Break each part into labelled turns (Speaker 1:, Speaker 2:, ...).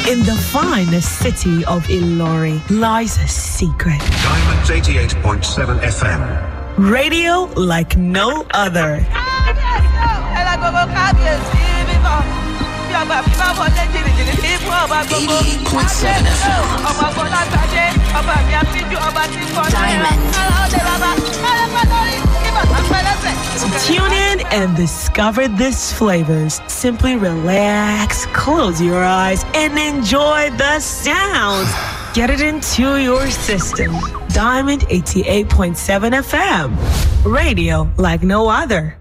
Speaker 1: In the finest city of Ilori lies a secret.
Speaker 2: Diamonds 88.7 FM.
Speaker 1: Radio like no other. Tune in and discover these flavors. Simply relax, close your eyes, and enjoy the sounds. Get it into your system. Diamond 88.7 FM. Radio like no other.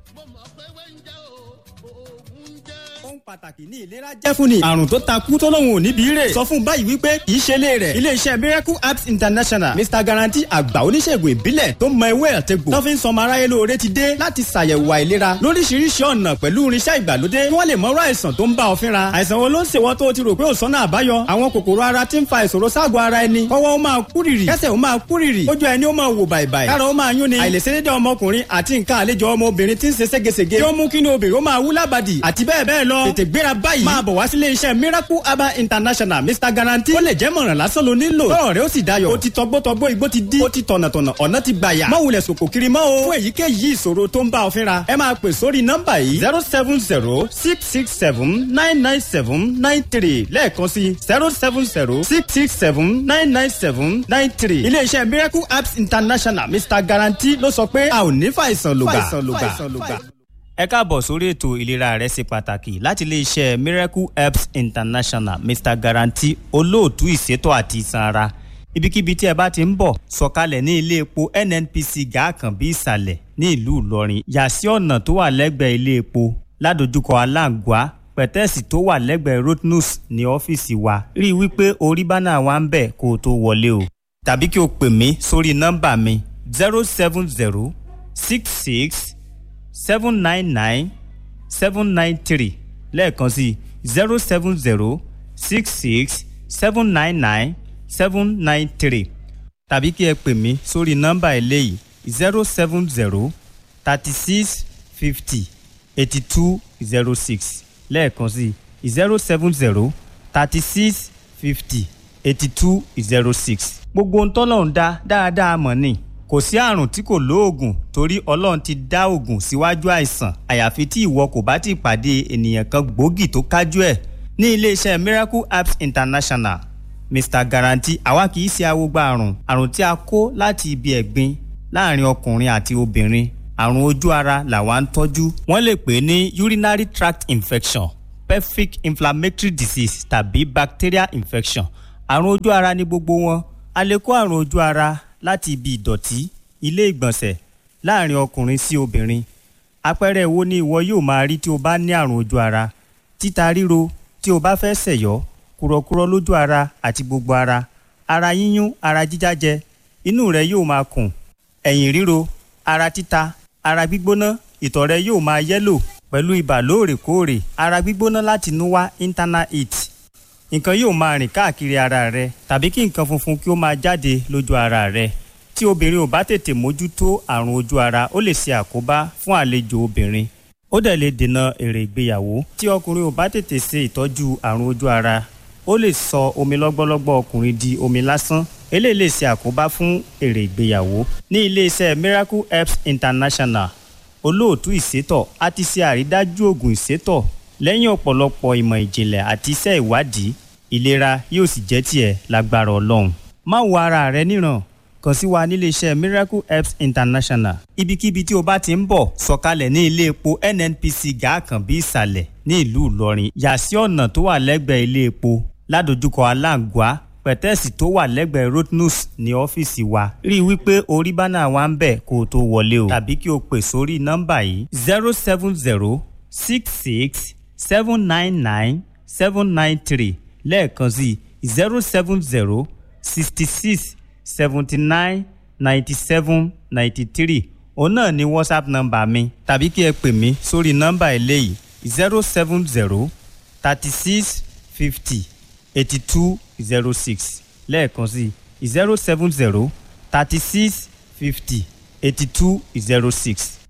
Speaker 3: pàtàkì ní ìlera jẹ́ fún ni. àrùn tó takú tó lóun ò níbi rè. sọ fún báyìí wípé kì í ṣe lé rẹ̀. iléeṣẹ́ miracle apps international mr guarantee àgbà oníṣègùn ìbílẹ̀ tó mọ ewé àtẹ̀gbò. tó fi ń sọmọ aráyé lóore ti dé láti ṣàyẹ̀wò àìlera lóríṣiríṣi ọ̀nà pẹ̀lú irinṣẹ́ ìgbàlódé kí wọ́n lè mọ̀rọ̀ àìsàn tó ń bá ọ fínra. àìsàn wo ló ń ṣèwọ́ tó o ti rò pé ò sọ́nà àbáyọ. àwọn kòkòrò ara ti ń fa ìṣòro ságọ̀ ara ẹni. kọ́wọ́ ó máa kúrìrì kẹ́sẹ̀ ó máa kúrìrì ojú ẹni ó máa wò bàìbàì. kára ó máa yún ni àìlèṣedédé ọmọkùnrin àti nǹkan àlejò ọmọbìnrin ti ń ṣe ségesège. tí ó mú kí ni obìnrin ó máa wú lábàdì àti bẹ́ẹ̀ bẹ́ẹ̀ lọ. tètè gbéra báyìí máa bọ̀ wá sílé iṣẹ́ miracle herbal international mr guarantee ó lè jẹ́ mọ̀ràn lásán ló nílò tọ́rọ̀ rẹ ó sì dayọ̀ ó ti tọgbọ́tọgbọ́ igbó ti dí ó ti tọ̀nàtọ̀nà ọ̀nà ti gbàyà má wulẹ̀ sòkò kiri mọ́ o fún èyíkéyìí ìṣòro tó ń bá ọ fínra ẹ máa pè sórí nọ́mbà yìí zero seven zero six six seven nine nine seven nine three lẹ́ẹ̀kan sí zero seven zero six six seven nine nine seven nine three ilé iṣẹ́ miracle herbs international mr guarantee ló sọ pé a ò ní fàìsàn lògbà ẹ káàbọ̀ sórí ètò ìlera rẹ ṣe pàtàkì láti iléeṣẹ́ miracle herbs international mr guarantee olóòtú ìṣètò àti ìsan ara ibikíbi tí ẹ bá ti ń bọ̀ sọ̀kalẹ̀ ní ilé epo nnpc gàákànbí ìsàlẹ̀ ní ìlú ìlọrin yà sí ọ̀nà tó wà lẹ́gbẹ̀ẹ́ ilé epo ládojúkọ aláǹgbá pẹ̀tẹ́ẹ̀sì tó wà lẹ́gbẹ̀ẹ́ rotnus ní ọ́fíìsì wa rí i wípé orí bánà wa ń bẹ̀ kó o tó wọlé o tàbí kí o pè mí sórí nọ́mbà mi zero seven zero six six seven nine nine seven nine three lẹ́ẹ̀kan sí zero seven zero six six seven nine nine seven nine three tàbí kí ẹ pè mí sórí nọ́mbà eléyìí zero seven zero thirty six fifty eighty two zero six lẹ́ẹ̀kan sí zero seven zero thirty six fifty eighty two zero six. gbogbo ohun tọ́lọ́run dá dáadáa mọ̀ ni kò sí àrùn tí kò lóògùn torí ọlọ́run ti dá òògùn síwájú àìsàn àyàfi tí ìwọ kò bá ti pàdé ènìyàn kan gbòógì tó kájú ẹ̀ ní iléeṣẹ́ miracle apps international mr guarantee àwa kì í ṣe awogba àrùn àrùn tí a kó láti ibi ẹ̀gbin láàrin ọkùnrin àti obìnrin àrùn ojú ara làwa ń tọ́jú wọ́n lè pè é ní urinary tract infection pelvic inflammatory disease tàbí bacterial infection àrùn ojú ara ní gbogbo wọn a lè kó àrùn ojú ara láti ibi ìdọ̀tí ilé ìgbọ̀nsẹ̀ láàrin ọkùnrin sí obìnrin àpẹẹrẹ wo ni ìwọ yóò máa rí tí o bá ní àrùn ojú ara títa ríro tí o bá fẹ́ sẹ̀yọ́ kúrọ̀kúrọ̀ lójú ara àti gbogbo ara ara yíyún ara jíjájẹ inú rẹ yóò máa kùn ẹ̀yìn ríro ara títa ara gbígbóná ìtọ̀ rẹ yóò máa yẹ́lò pẹ̀lú ibà lóòrèkóòrè ara gbígbóná láti inú wá internal heat nǹkan yóò máa rìn káàkiri ara rẹ tàbí kí nǹkan funfun kí ó máa jáde lójú ara rẹ tí obìnrin ò bá tètè mójútó àrùn ojú ara ó lè ṣe àkóbá fún àlejò obìnrin ó dẹ̀ lè dènà èrè ìgbéyàwó tí ọkùnrin ò bá tètè ṣe ìtọ́jú àrùn ojú ara ó lè sọ omi lọ́gbọ́lọ́gbọ́ ọkùnrin di omi lásán eléyìí lè ṣe àkóbá fún èrè ìgbéyàwó ní iléeṣẹ́ miracle herbs international olóòtú ìsétọ̀ a ti ṣe àrídájú oògùn ìsétọ̀ lẹ́yìn ọ̀pọ̀lọpọ̀ ìmọ̀ ìjìnlẹ̀ àti iṣẹ́ ìwádìí ìlera yóò sì jẹ́ tiẹ̀ lágbára ọlọ́run. má wo ara rẹ níran kàn sí wa níléeṣẹ́ miracle herbs international ibikíbi tí o bá ti ń bọ̀ sọ̀kalẹ̀ ní ilé epo nnpc gàákànbí ìsàlẹ̀ ní ìlú ìlọrin yà sí ọ̀nà tó wà lẹ́gbẹ̀ẹ́ ilé epo ládojúkọ aláǹgbá pẹ̀tẹ́ẹ̀sì tó wà lẹ́gbẹ̀ẹ́ rotnus ní ọ́fíìsì wa rí i wípé orí bánà wa ń bẹ̀ kó o tó wọlé o tàbí kí o pè sórí nọ́mbà yìí zero seven zero six six seven nine nine seven nine three lẹ́ẹ̀kan sí zero seven zero sixty six seventy nine ninety seven ninety three òun náà ni whatsapp nọ́mbà mi tàbí kí ẹ pè mí sórí nọ́mbà eléyìí zero seven zero thirty six fifty eighty two zero six lẹ́ẹ̀kan sí zero seven zero thirty six fifty eighty two zero six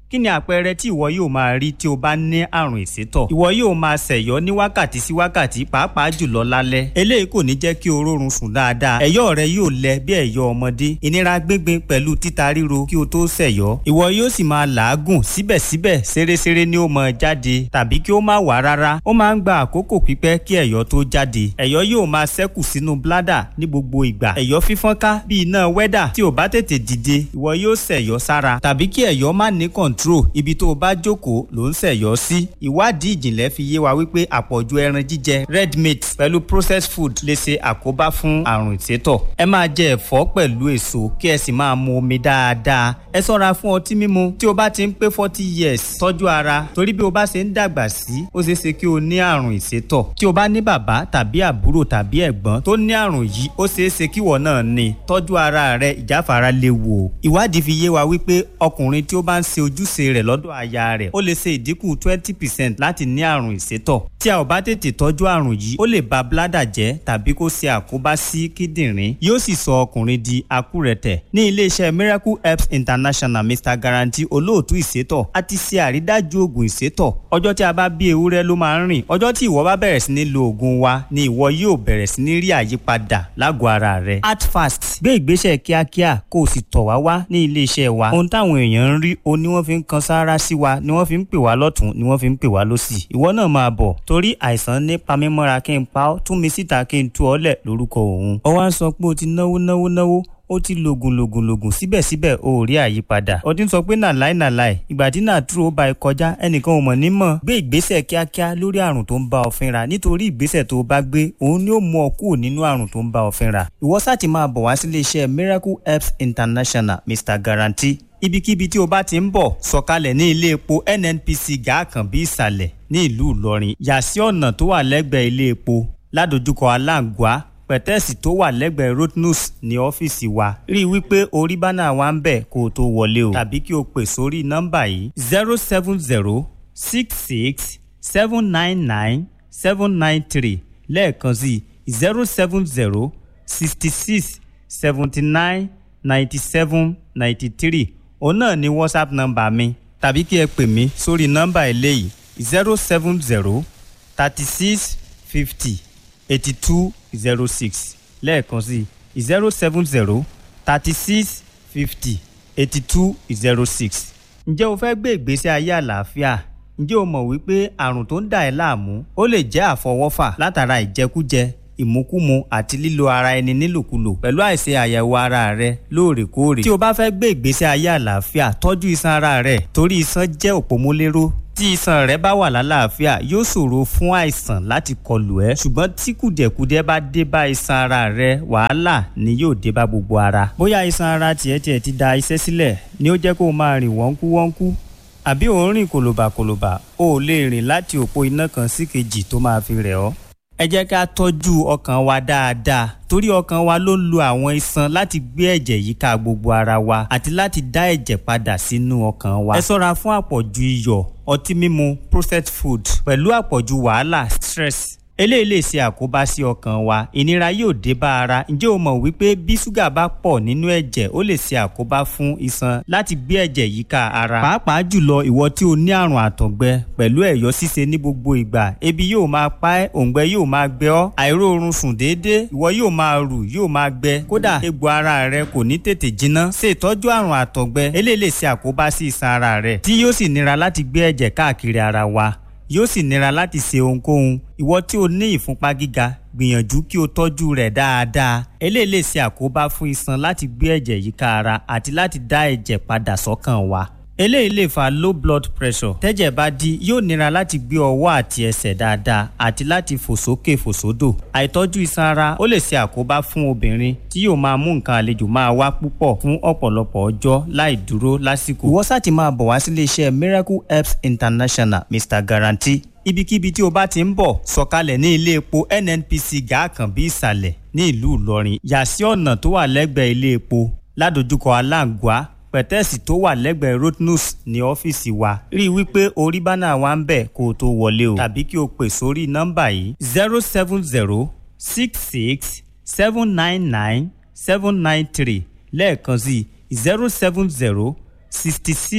Speaker 3: kí ni àpẹẹrẹ tí ìwọ yóò máa rí tí o bá ní àrùn ìsétọ̀ ìwọ yóò máa ṣẹ̀yọ́ ní wákàtí sí wákàtí pàápàá jùlọ lálẹ́ eléyìí kò ní jẹ́ kí o rórun sùn dáadáa ẹ̀yọ́ rẹ yóò lẹ bí ẹ̀yọ́ ọmọdé ìnira gbíngbin pẹ̀lú títa ríro kí o tó ṣẹ̀yọ́ ìwọ yóò sì máa làágùn síbẹ̀síbẹ̀ ṣeréṣeré ni ó máa jáde tàbí kí ó má wá rárá ó máa ń gba àkókò pípẹ́ kí ẹ̀yọ́ tó jáde ẹ̀yọ́ yóò máa ṣẹ́kù sínú bládà ní gbogbo ìgbà ẹ̀yọ́ fífọ́nká bí iná wẹ́dà tí ò bá tètè dìde ìwọ yóò ṣẹ̀yọ́ sára tàbí kí ẹ̀yọ́ má ní kọ̀ǹtró ibi tó o bá jókòó ló ń ṣẹ̀yọ́ sí ìwádìí ìjìnlẹ̀ fi yé wa wípé àpọ̀jù ẹran jíjẹ red meat pẹ̀lú processed food lè ṣe àkóbá fún àrùn ìsétọ̀ ẹ máa jẹ ẹ̀fọ́ pẹ̀lú èso kí ẹ sì máa mu omi dáadáa ẹ ṣọ́ra fún ọtí mímu tí o bá ti ń pé forty years tọ́jú ara torí bí o bá ṣe ń dàgbà sí ó ṣeé ṣe kí o ní àrùn ìsétọ̀ tí o bá ní bàbá tàbí àbúrò tàbí ẹ̀gbọ́n tó ní àrùn yìí ó ṣeé ṣe kíwọ náà ní tọ́jú ara rẹ ìjáfara léwu o ìwádìí fi yé wa wípé ọkùnrin tí ó bá ń ṣe ojúṣe rẹ̀ lọ́dọ̀ aya rẹ̀ ó lè ṣe ìdínkù twenty percent láti ní àrùn ìsétọ̀ tí a ò bá tètè tọ́jú àrùn yìí ó lè ba bládà jẹ́ tàbí kó ṣe àkóbá sí kíndìnrín yóò sì sọ ọkùnrin di akúrẹ̀tẹ̀ ní iléeṣẹ́ miracle herbs international mr guarantee olóòtú ìsétọ̀ a ti ṣe àrídájú oògùn ìsétọ̀ ọjọ́ tí a bá bí ewúrẹ́ ló máa ń rìn ọjọ́ tí ìwọ bá bẹ̀rẹ̀ sí ní lo oògùn wa ni ìwọ yóò bẹ̀rẹ̀ sí ní rí àyípadà lágọ̀ọ́ ara rẹ act fast gbé ìgbésẹ̀ kíákíá kó o sì tọ̀ wá wá ní iléeṣẹ́ wa ohun táwọn èèyàn ń rí o ni wọ́n fi ń kan sáárá sí wa ni wọ́n fi ń pè wá lọ́tún ni wọ́n fi ń pè wá lọ́sì ìwọ náà máa bọ̀ torí àìsàn ní pamímọ́ra kí n pa ọ́ tún mi síta kí n tú ọ lẹ̀ lórúkọ òun ọ wá ń sọ pé o ti náwó náwó náwó ó ti lògùn lògùn lògùn síbẹ̀síbẹ̀ o ò rí àyípadà ọdún sọ pé nàláì nàláì ìgbà tí nàtúrò ó ba ẹ kọjá ẹnìkan ò mọ̀ ní mọ̀ gbé ìgbésẹ̀ kíákíá lórí àrùn tó ń bá ọ fínra nítorí ìgbésẹ̀ tó o bá gbé òun ni ó mú ọ kúrò nínú àrùn tó ń bá ọ fínra ìwọ sáà ti máa bọ̀ wá sílé iṣẹ́ miracle herbs international mr guarantee ibikíbi tí o bá ti ń bọ̀ sọ̀kalẹ̀ ní ilé epo nnpc gàákànbí ìsàlẹ̀ ní ìlú ìlọrin yà sí ọ̀nà tó wà lẹ́gbẹ̀ẹ́ ilé epo ládojúkọ aláǹgbá pẹ̀tẹ́ẹ̀sì tó wà lẹ́gbẹ̀ẹ́ rotnus ní ọ́fíìsì wa rí i wípé orí bánà wa ń bẹ̀ kó o tó wọlé o tàbí kí o pè sórí nọ́mbà yìí zero seven zero six six seven nine nine seven nine three lẹ́ẹ̀kan sí zero seven zero sixty six seventy nine ninety seven ninety three òun náà ni whatsapp nọ́mbà mi tàbí kí ẹ pè mí sórí nọ́mbà eléyìí zero seven zero thirty six fifty eighty two zero six lẹ́ẹ̀kan sí zero seven zero thirty six fifty eighty two zero six. ǹjẹ́ o fẹ́ gbé ìgbésí ayé àlàáfíà? ǹjẹ́ o mọ̀ wípé àrùn tó ń dà ẹ́ láàmú ó lè jẹ́ àfọwọ́fà látara ìjẹkújẹ ìmúkúmu àti lílo ara ẹni nílòkulò pẹ̀lú àìṣe àyẹ̀wò ara rẹ lóòrèkóòrè. tí o bá fẹ́ gbé ìgbésí ayé àlàáfíà tọ́jú iṣan ara rẹ torí iṣan jẹ́ òpómúléró tí iṣan rẹ bá wà lálàáfíà yóò ṣòro fún àìsàn láti kọlù ẹ ṣùgbọ́n tí kùdẹ̀kùdẹ̀ bá dé bá iṣan ara rẹ wàhálà ni yóò dé bá gbogbo ara. bóyá iṣan ara tiẹ̀ tiẹ̀ ti da iṣẹ́ sílẹ̀ ni ó jẹ́ kó o máa rìn wọ́nkú wọ́nkú àbí ò ń rìn kòlòbàkòlòbà o ò lè rìn láti òpó iná kan sí kejì tó máa fi rẹ̀ ọ́. ẹ jẹ́ ká tọ́jú ọkàn wa dáadáa torí ọkàn wa ló ń lo àwọn iṣan láti gbé ẹ̀jẹ̀ yíká gbogbo ara wa àti láti dá ẹ̀jẹ̀ padà sínú ọkàn wa. ẹ ṣọ́ra fún àpọ̀jù iyọ̀ ọtí mímu processed food pẹ̀lú àpọ̀jù wàhálà stress eléyìí lè ṣe àkóbá sí ọkàn wa ìnira yóò dé bá ara ǹjẹ́ o mọ̀ wípé bí ṣúgà bá pọ̀ nínú ẹ̀jẹ̀ ó lè ṣe àkóbá fún iṣan láti gbé ẹ̀jẹ̀ yíká ara pàápàá jùlọ ìwọ tí o ní àrùn àtọ̀gbẹ pẹ̀lú ẹ̀yọ́ ṣíṣe ní gbogbo ìgbà ebi yóò máa pa ẹ́ òǹgbẹ yóò máa gbẹ ọ́ àìróorun sùn déédéé ìwọ yóò máa rù yóò máa gbẹ kódà egbò ara rẹ kò ní tètè jiná ṣe ìtọ́jú àrùn àtọ̀gbẹ eléyìí lè ṣe àkóbá sí iṣan ara rẹ tí yóò sì nira láti gbé ẹ̀jẹ̀ káàkiri ara wa yóò sì nira láti ṣe ohunkóhun ìwọ tí o ní ìfúnpá gíga gbìyànjú kí o tọ́jú rẹ̀ dáadáa eléyìí lè ṣe àkóbá fún iṣan láti gbé ẹ̀jẹ̀ yíká ara àti láti dá ẹ̀jẹ̀ padà sọ́kàn wa eléyìí lè fa low blood pressure tẹ́jẹ̀ bá dí yóò nira láti gbé ọwọ́ àti ẹsẹ̀ dáadáa àti láti fò sókè fò sódò àìtọ́jú iṣan ara ó lè ṣe àkóbá fún obìnrin tí yóò máa mú nǹkan àlejò máa wá púpọ̀ fún ọ̀pọ̀lọpọ̀ ọjọ́ láì dúró lásìkò ìwọ sáà ti máa bọ̀ wá sílé iṣẹ́ miracle herbs international mr guarantee ibikíbi tí o bá ti ń bọ̀ sọ̀kalẹ̀ ní ilé epo nnpc gàákànbí ìsàlẹ̀ ní ìlú ìlọrin yà sí ọ̀nà tó wà lẹ́gbẹ̀ẹ́ ilé epo ládojúkọ aláǹgbá pẹ̀tẹ́ẹ̀sì tó wà lẹ́gbẹ̀ẹ́ rotnus ní ọ́fíìsì wa rí i wípé orí bánà wa ń bẹ̀ kó o tó wọlé o tàbí kí o pè sórí nọ́mbà yìí zero seven zero six six seven nine nine seven nine three lẹ́ẹ̀kan sí zero seven zero sixty six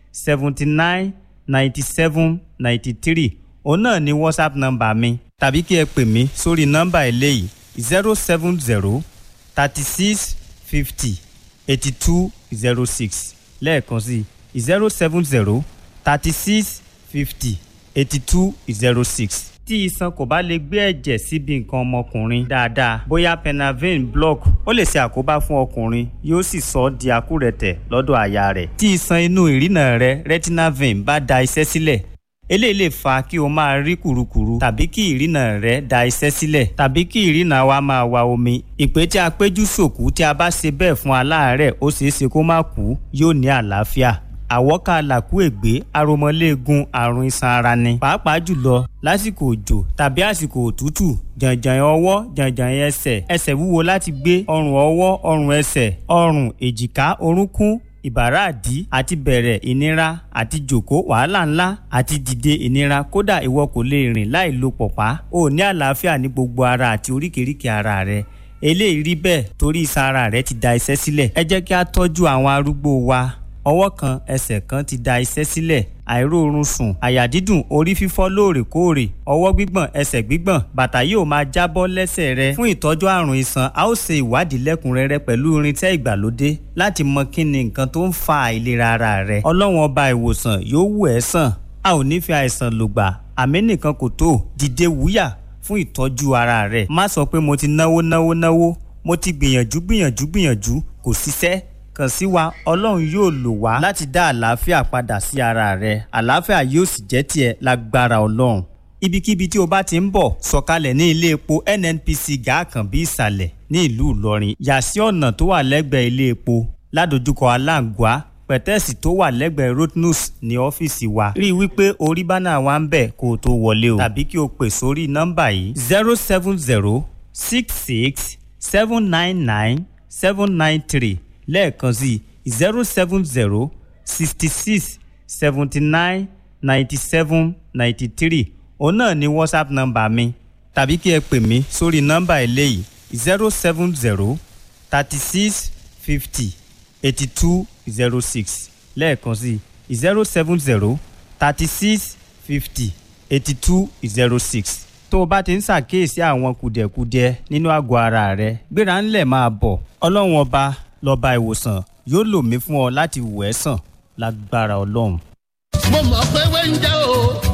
Speaker 3: seventy nine ninety seven ninety three òun náà ni whatsapp nọ́mbà mi tàbí kí ẹ pè mí sórí nọ́mbà eléyìí zero seven zero thirty six fifty eighty two zero six lẹ́ẹ̀kan sí zero seven zero thirty six fifty eighty two zero six tí iṣan kò bá lè gbé ẹ̀jẹ̀ síbi nǹkan ọmọkùnrin dáadáa bóyá penavin block ó lè ṣe àkóbá fún ọkùnrin yóò sì sọ ọ́ di àkúrẹ̀tẹ̀ lọ́dọ̀ àyà rẹ̀ tí iṣan inú ìrìnà rẹ retinal vein bá da iṣẹ́ sílẹ̀ eléyìí lè fa kí o máa rí kùrukùru tàbí kí ìrìnà rẹ da iṣẹ́ sílẹ̀ tàbí kí ìrìnà wa máa wa omi ìpè tí a péjú sòkú tí a bá ṣe bẹ́ẹ̀ fún aláàárẹ̀ ó ṣeé ṣe kó má kú yóò ní àlàáfíà àwọ́ká làkúègbé aromọléegun àrùn iṣan ara ni pàápàá jùlọ lásìkò òjò tàbí àsìkò òtútù jàǹjàǹ ọwọ́ jàǹjàǹ ẹsẹ̀ ẹsẹ̀ wúwo láti gbé ọrùn ọwọ́ ọrùn ẹsẹ̀ ọrùn èjìká orúnkún ìbàràdí àti bẹ̀rẹ̀ ìnira àti jòkó wàhálà ńlá àti dìde ìnira kódà ìwọ kò lè rìn láì lo pọ̀pá o ní àlàáfíà ní gbogbo ara àti oríkèéríkèé ara rẹ eléyìí rí bẹ́ẹ̀ torí iṣan ara rẹ ti da iṣẹ́ sílẹ̀ ẹ jẹ́ kí a tọ́jú àwọn arúgbó wa ọwọ́ kan ẹsẹ̀ kan ti da iṣẹ́ sílẹ̀ àìróorun sùn àyà dídùn orí fífọ́ lóòrèkóòrè ọwọ́ gbígbọ̀n ẹsẹ̀ gbígbọ̀n bàtà yóò máa jábọ́ lẹ́sẹ̀ rẹ fún ìtọ́jú àrùn iṣan a ó ṣe ìwádìí lẹ́kùnrẹ́rẹ́ pẹ̀lú irinṣẹ́ ìgbàlódé láti mọ kí ni nǹkan tó ń fa àìlera ara rẹ ọlọ́run ọba ìwòsàn yóò wù ẹ́ sàn a ò ní fi àìsàn lògbà àmì nìkan kò tó dìde wúyà fún ìtọ́jú ara rẹ má sọ pé mo ti náwó náwó náwó mo ti gbìyànjú gbìyànjú gbìyànjú kò ṣiṣẹ́ kàn sí wa ọlọ́run yóò lò wá láti dá àlàáfíà padà sí ara rẹ àlàáfíà yóò sì jẹ́ tiẹ̀ lágbára ọlọ́run. ibikíbi tí o bá ti ń bọ̀ sọ̀kalẹ̀ ní ilé epo nnpc gàákànbí ìsàlẹ̀ ní ìlú ìlọrin yà sí ọ̀nà tó wà lẹ́gbẹ̀ẹ́ ilé epo ládojúkọ aláǹgbá pẹ̀tẹ́ẹ̀sì tó wà lẹ́gbẹ̀ẹ́ rotnus ní ọ́fíìsì wa rí i wípé orí bánà wa ń bẹ̀ kó o tó wọlé o tàbí kí o pè sórí nọ́mbà yìí zero seven zero six six seven nine nine seven nine three lẹ́ẹ̀kan sí zero seven zero sixty six seventy nine ninety seven ninety three òun náà ni whatsapp nọ́mbà mi tàbí kí ẹ pè mí sórí nọ́mbà eléyìí zero seven zero thirty six fifty eighty two zero six lẹ́ẹ̀kan sí zero seven zero thirty six fifty eighty two zero six tó o bá ti ń ṣàkíyèsí àwọn kùdẹ̀kudiẹ nínú àgọ́ ara rẹ gbéra ńlẹ̀ máa bọ̀ ọlọ́run ọba lọ́ba ìwòsàn yóò lò mí fún ọ láti wò ẹ́ sàn lágbára ọlọ́run.
Speaker 4: mo mọ̀ pé wẹ́ńjẹ́ o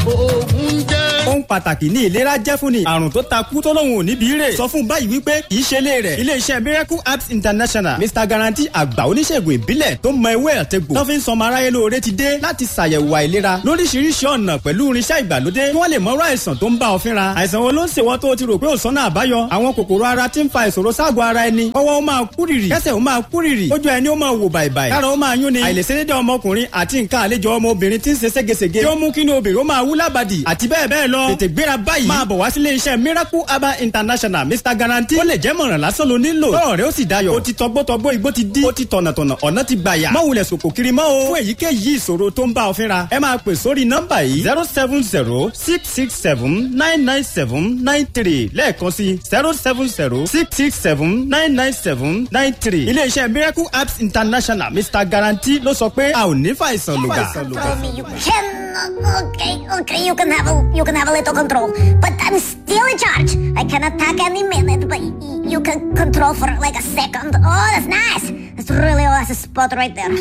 Speaker 4: oògùn jẹ́.
Speaker 3: ohun pàtàkì ní ìlera jẹ́ fún ni àrùn tó ta kú tó lóun ò níbi rè sọ fún báyìí wípé kì í ṣe ilé rẹ̀ iléeṣẹ́ miracle apps international mr guarantee àgbà oníṣègùn ìbílẹ̀ tó mọ ewé àtẹ̀gbò tó fi ń sọmọ aráyé lóore ti dé láti ṣàyẹ̀wò àìlera lóríṣiríṣi ọ̀nà pẹ̀lú irinṣẹ́ ìgbàlódé kí wọ́n lè mọ̀rọ̀ àìsàn tó ń bá ọ fínra àìsàn wo ló ń ṣèwọ́ tó o ti rò pé ò sọ́nà àbáyọ àwọn kòkòrò ara ti ń fa ìṣòro ságọ̀ ara ẹni ọwọ́ ó máa kúrìrì kẹsẹ̀ ó máa kúrìrì ojú ẹni ó máa wò bàìbàì kára ó máa yún ni àìlèṣedédé ọmọkùnrin àti nǹkan àlejò ọmọbìnrin ti ń ṣe ségesège tí ó mú kí ni obìnrin ó máa wú lábàdì àti bẹ́ẹ̀ bẹ́ẹ̀ lọ tètè gbéra báyìí máa bọ̀ wá sílé iṣẹ́ miracle herbal international mr guarantee ó lè jẹ́ mọ̀ràn lásán ló nílò tọ́rọ̀ rẹ ó sì dayọ̀ ó ti tọgbọ́tọgbọ́ igbó ti dí ó ti tọ̀nàtọ̀nà ọ̀nà ti gbàyà má wulẹ̀ sòkò kiri mọ́ o fún èyíkéyìí ìṣòro tó ń bá ọ fínra ẹ máa pè sórí nọ́mbà yìí zero seven zero six six seven nine nine seven nine three lẹ́ẹ̀kan sí zero seven zero six six seven nine nine seven nine three iléeṣẹ́ miracle apps international mr guarantee ló sọ pé a ò ní fàìsàn lògbà.
Speaker 5: Tell me you can. Okay, okay, you can have a you can have a little control, but I'm still in charge. I can attack any minute, but y- you can control for like a second. Oh, that's nice. That's really oh, that's a spot right there.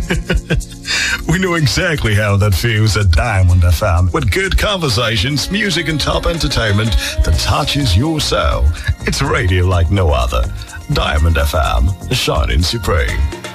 Speaker 6: We know exactly how that feels at Diamond FM with good conversations, music, and top entertainment that touches your soul. It's radio like no other. Diamond FM, shining supreme.